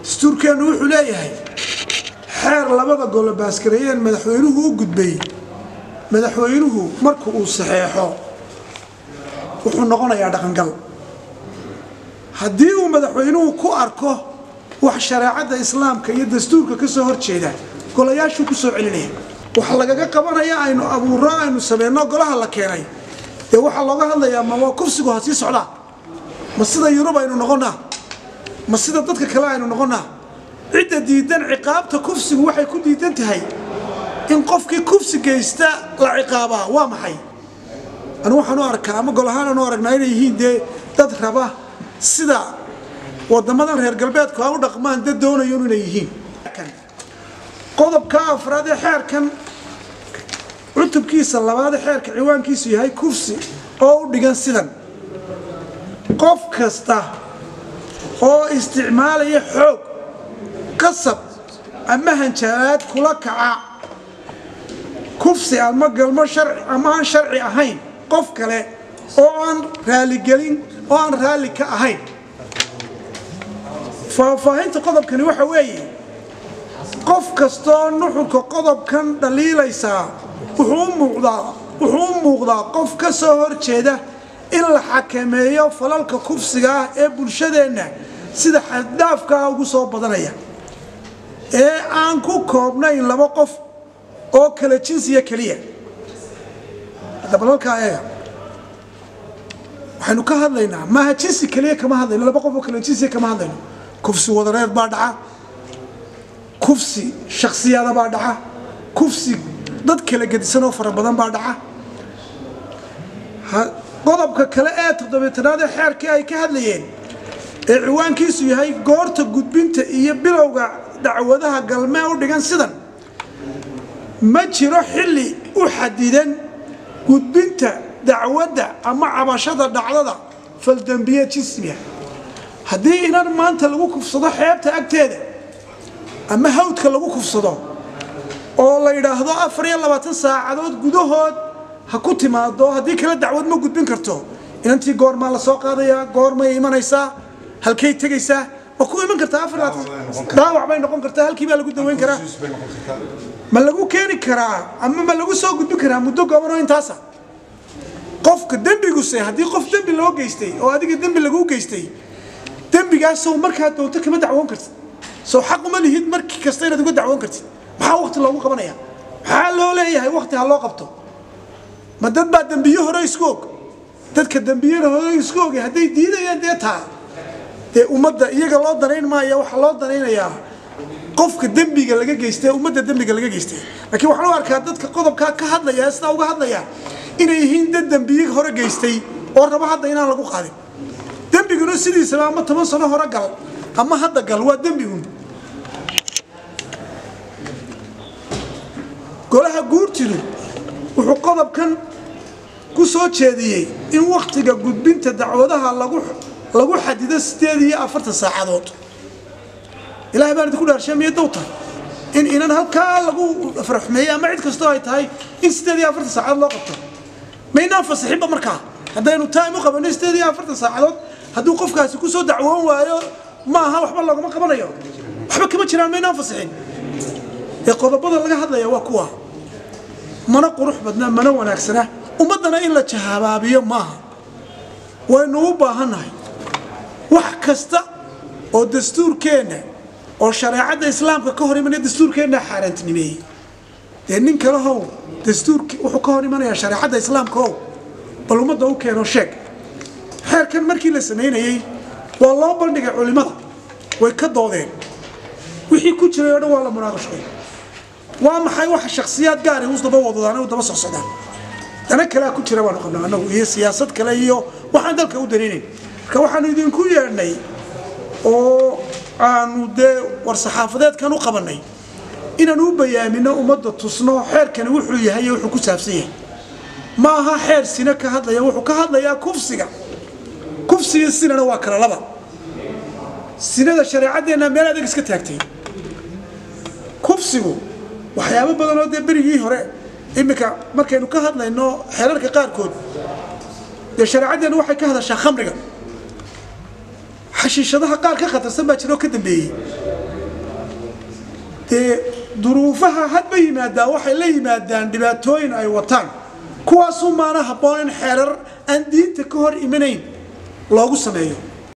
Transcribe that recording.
dastuurkeennu wuxuu leeyahay xeer labada golo baaskareeyeen madaxweynuhu u gudbay madaxweynuhu marka uu saxeexo wuxuu noqonayaa dhaqangal haddii uu madaxweynuhu ku arko wax shareecadda islaamka iyo dastuurka ka soo horjeeda golayaashuu ku soo celinaya waxa lagaga qabanaya aynu abuurro aynu sameynno golaha la keenay dee waxaa looga hadlayaa ma waa kufsigu ha sii socdaa ma sida yurub aynu noqonnaa ma sida dadka kale aynu noqonnaa cidda diidan ciqaabta kufsigu waxay ku diidan tahay in qofkii kufsi geysta la ciqaabaa waa maxay anu waxaan u arkaa ama gol ahaan aan u aragnaa inay yihiin dee dad raba sida wadamadan reer galbeedku ha u dhaqmaan dad doonayo inay yihiin qodobka afraad ee xeerkan cutubkiisa labaad ee xeerka ciwaankiisu yahay kufsi oo u dhigan sidan qof kasta oo isticmaalaya xoog qasab ama hanjaalaad kula kaca kufsi ama galmo sharci ama aan sharci ahayn qof kale oo aan raaligelin oo aan raalli ka ahayn faahfaahinta qodobkani waxa weeye qof kastoo nuxurka qodobkan dhaliilaysaa wuxuu u muuqdaa wuxuu u muuqdaa qof ka soo horjeeda in la xakameeyo falalka kufsiga ah ee bulshadeenna sida xaddaafkaa ugu soo badanaya ee aan ku koobnayn laba qof oo kala jinsiya keliya hadda balalkaa eega waxaynu ka hadlaynaa maaha jinsi keliya kama hadlayno laba qof oo kala jinsiya kama hadlayno kufsi wadareed baa dhaca kufsi shaksiyada baa dhaca kufsi dad kala gedisan oo fara badan baa dhaca qodobka kale ee toddobiitanaad ee xeerkii ay ka hadlayeen ee ciwaankiisu yahay goorta gudbinta iyo bilowga dacwadaha galmee u dhigan sidan ma jiro xilli u xadidan gudbinta dacwadda ama cabashada dhacdada faldembiye jismiga haddii inan maanta lagu kufsado xeebta agteeda ama hawdka lagu kufsado oo la yidhaahdo afar iyo labaatan saacadood gudahood ha ku timaado haddii kale dacwad ma gudbin karto inantii goormaa la soo qaadayaa goormay imanaysaa halkay tegaysaa ma ku iman kartaa afar dhaawac bay noqon kartaa halkii baa lagu daweyn karaa ma lagu keeni karaa ama ma lagu soo gudbin karaa muddo gobanoo intaasa qofka dembiguse haddii qof dembi loo geystay oo adiga dembi laguu geystay dembigaasoo markaa doonto kama dacwoon kartid soo xaq uma lihid markii kasta inaad uga dacwoon kartid maxaa wakti loogu qabanaya maxaa loo leeyahay wakti ha loo qabto ma dad baa dembiye hore isku og dadka dembiyada hore isku ogay hadday diidayaan dee taa dee ummadda iyaga loo danayn maaya waxaa loo danaynayaa qofka dembiga laga geystay ummadda dembiga laga geystay laakiin waxaan u arkaa dadka qodobkaa ka hadlaya sidaa uga hadlaya inay yihiin dad dembiye hore geystay oo rabo hadda inaan lagu qaadin dembiguna sidiisaba ama toban sano hore gal ama hadda gal waa dembigun golaha guurtidu wuxuu qodobkan ku soo jeediyey in wakhtiga gudbinta dacwadaha lagu lagu xadido sideed iyo afartan saacadood ilahay baan idinku dhaarshay miya dow tahay in inan halkaa lagu farxumeeyey ama cid kastoo ay tahay in sideed iyo afartan saacadood loo qabto maynaan fasixinba markaa haddaynu time u qabanno sideed iyo afartan saacadood hadduu qofkaasi kusoo dacwoon waayo maaha waxba loogama qabanayo waxba kama jiraan maynaan fasixin ee qodobada laga hadlaya waa kuwa mana qurux badna mana wanaagsana ummaddana in la jahabaabiyo maaha waynu u baahannahay wax kasta oo dastuurkeenna oo shareecadda islaamka ka hor imanaya dastuurkeenna xaaraantinimeeyey dee nin kale how dastuurk wuxuu ka hor imanayaa shareecadda islaamka ow bal ummadda u keeno sheeg xeerkan markii la samaynayey waa loo bandhigay culimmada way ka doodeen wixii ku jiray oo dhan waa la munaaqashoy waa maxay waxa shaksiyaad gaari us daba wadadaan u daba socsodaan dana kalea ku jira baanu qabnaa anagu iyo siyaasad kale iyo waxaan dalka u danaynayn marka waxaanu idinku yeedhnay oo aanu dee war saxaafadeedkan u qabannay inaanu u bayaamino ummadda tusno xeerkani wuxuu yahay iyo wuxuu ku saabsan yahay ma aha xeer sine ka hadlaya wuxuu ka hadlayaa kufsiga kufsiga sinana waa kala laba sinada shareecaddeenna meel adag iska taagtay kufsigu waxyaabo badan oo dee berigii hore iminka markaynu ka hadlayno xeerarka qaarkood dee shareecaddeenu waxay ka hadashaa khamriga xashiishadaha qaar ka khatarsan baa jira oo ka dambeeyey dee duruufaha hadba yimaadaan waxay la yimaadaan dhibaatooyin ay wataan kuwaasuu maana habboon in xeerar aan diinta ka hor imanayn loogu sameeyo